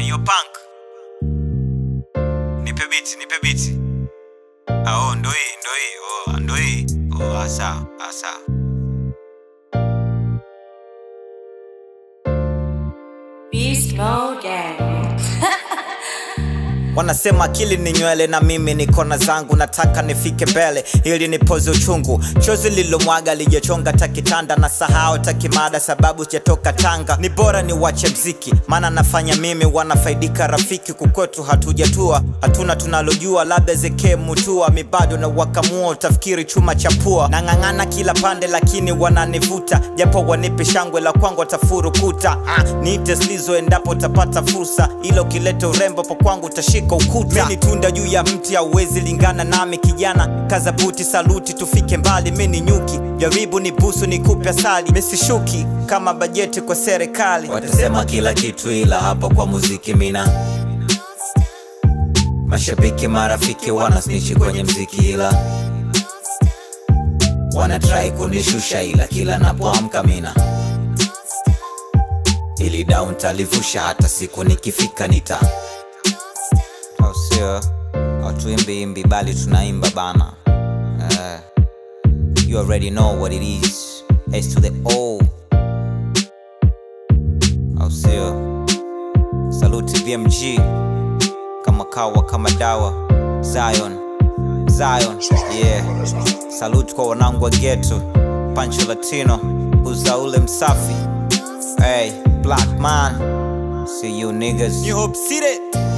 Ayo punk. Nipe biti, nipe biti. Ah, oh, ndo hii, ndo hii. Oh, ndo hii. Oh, asa, asa. Beast Mode Gang. Wanasema akili ni nywele na mimi ni kona zangu, nataka nifike mbele ili nipoze uchungu. Chozi lilomwaga lijachonga takitanda na sahau takimada, sababu sijatoka Tanga. Ni bora ni wache mziki, maana nafanya mimi, wanafaidika rafiki. Kukwetu hatujatua, hatuna tunalojua, labda zeke mutua mibado na wakamua, utafikiri chuma cha pua. Nang'ang'ana kila pande, lakini wananivuta, japo wanipe shangwe la kwangu watafurukuta. Ah, niite slizo endapo utapata fursa, ila ukileta urembo po kwangu utashika ukuta. Mimi tunda juu ya mti, hauwezi lingana nami kijana. Kaza buti, saluti, tufike mbali. Mimi ni nyuki, jaribu ni busu, nikupe asali. Mimi sishuki kama bajeti kwa serikali. Watasema kila kitu ila hapa kwa muziki mina Mashabiki marafiki wanasnichi kwenye mziki ila Wanatrai kunishusha ila kila napoamka mina Ili down talivusha hata siku nikifika nita au sio? Hatuimbi imbi bali tunaimba bana. Eh, you already know what it is. S to the O. Au sio? Saluti BMG kama kawa kama dawa. Zion, Zion, yeah. Saluti kwa wanangu wa ghetto. Pancho Latino, uza ule msafi. Hey, black man. See you niggas. New Hope City.